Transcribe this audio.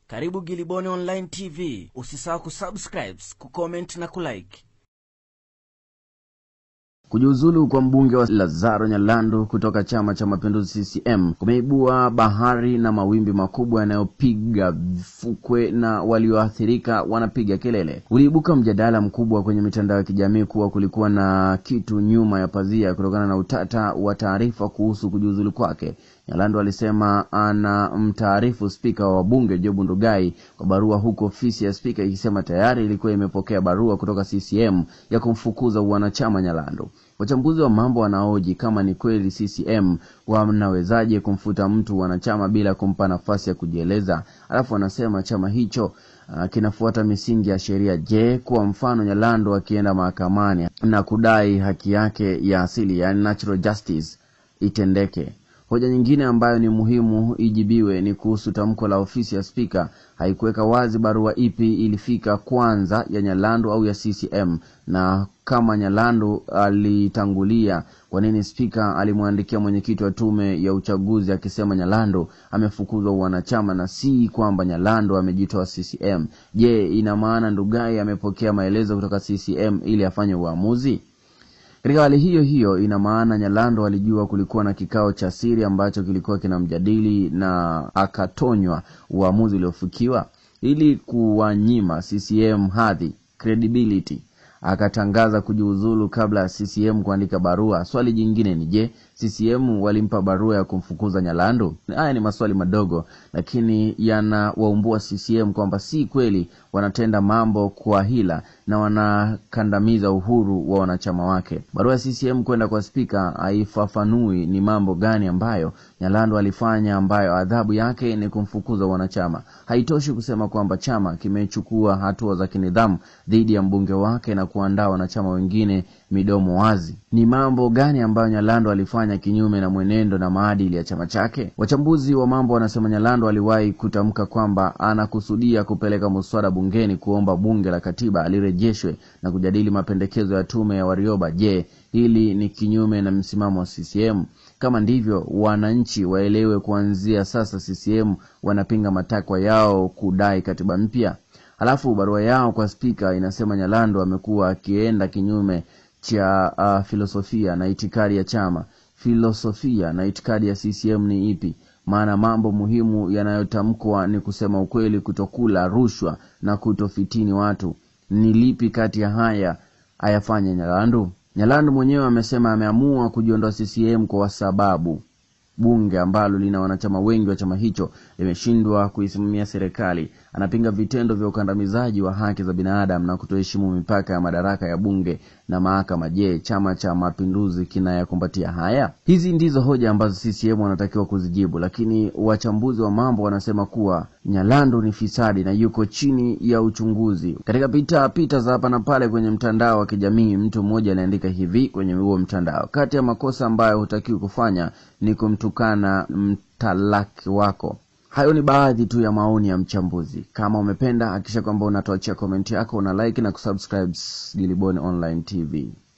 Karibu Giliboni Online TV. Usisahau kusubscribe, kucomment na kulike. Kujiuzulu kwa mbunge wa Lazaro Nyalandu kutoka Chama cha Mapinduzi CCM kumeibua bahari na mawimbi makubwa yanayopiga fukwe na walioathirika wanapiga kelele. Uliibuka mjadala mkubwa kwenye mitandao ya kijamii kuwa kulikuwa na kitu nyuma ya pazia kutokana na utata wa taarifa kuhusu kujiuzulu kwake. Nyalandu alisema anamtaarifu spika wa wabunge Job Ndugai kwa barua, huku ofisi ya spika ikisema tayari ilikuwa imepokea barua kutoka CCM ya kumfukuza uwanachama Nyalandu. Wachambuzi wa mambo wanaoji kama ni kweli CCM wanawezaje kumfuta mtu wanachama bila kumpa nafasi ya kujieleza, alafu wanasema chama hicho uh, kinafuata misingi ya sheria. Je, kwa mfano Nyalandu akienda mahakamani na kudai haki yake ya asili, yani natural justice itendeke Hoja nyingine ambayo ni muhimu ijibiwe ni kuhusu tamko la ofisi ya spika. Haikuweka wazi barua ipi ilifika kwanza, ya Nyalandu au ya CCM, na kama Nyalandu alitangulia, kwa nini spika alimwandikia mwenyekiti wa tume ya uchaguzi akisema Nyalandu amefukuzwa uwanachama na si kwamba Nyalandu amejitoa CCM? Je, ina maana Ndugai amepokea maelezo kutoka CCM ili afanye uamuzi? Katika hali hiyo hiyo, ina maana Nyalandu alijua kulikuwa na kikao cha siri ambacho kilikuwa kinamjadili na akatonywa uamuzi uliofikiwa ili kuwanyima CCM hadhi credibility, akatangaza kujiuzulu kabla ya CCM kuandika barua. Swali jingine ni je, CCM walimpa barua ya kumfukuza Nyalandu? Haya ni maswali madogo, lakini yanawaumbua CCM kwamba si kweli wanatenda mambo kwa hila na wanakandamiza uhuru wa wanachama wake. Barua ya CCM kwenda kwa spika haifafanui ni mambo gani ambayo Nyalandu alifanya ambayo adhabu yake ni kumfukuza wanachama. Haitoshi kusema kwamba chama kimechukua hatua za kinidhamu dhidi ya mbunge wake na kuandaa wanachama wengine midomo wazi. Ni mambo gani ambayo Nyalandu alifanya kinyume na mwenendo na maadili ya chama chake? Wachambuzi wa mambo wanasema Nyalandu aliwahi kutamka kwamba anakusudia kupeleka muswada bungeni kuomba bunge la katiba alirejeshwe na kujadili mapendekezo ya tume ya Warioba. Je, hili ni kinyume na msimamo wa CCM? Kama ndivyo, wananchi waelewe kuanzia sasa CCM wanapinga matakwa yao kudai katiba mpya. Halafu barua yao kwa spika inasema Nyalandu amekuwa akienda kinyume cha uh, filosofia na itikadi ya chama. Filosofia na itikadi ya CCM ni ipi? Maana mambo muhimu yanayotamkwa ni kusema ukweli, kutokula rushwa na kutofitini watu. Ni lipi kati ya haya ayafanye Nyalandu? Nyalandu mwenyewe amesema ameamua kujiondoa CCM kwa sababu bunge ambalo lina wanachama wengi wa chama hicho limeshindwa kuisimamia serikali. Anapinga vitendo vya ukandamizaji wa haki za binadamu na kutoheshimu mipaka ya madaraka ya bunge na mahakama. Je, chama cha mapinduzi kinayakumbatia haya? Hizi ndizo hoja ambazo CCM wanatakiwa kuzijibu, lakini wachambuzi wa mambo wanasema kuwa Nyalandu ni fisadi na yuko chini ya uchunguzi. Katika pita pita za hapa na pale kwenye mtandao wa kijamii, mtu mmoja aliandika hivi kwenye huo mtandao: kati ya makosa ambayo hutakiwi kufanya ni kumtukana mtalaki wako. Hayo ni baadhi tu ya maoni ya mchambuzi. Kama umependa, hakikisha kwamba unatuachia komenti yako, una like na kusubscribe Giliboni Online TV.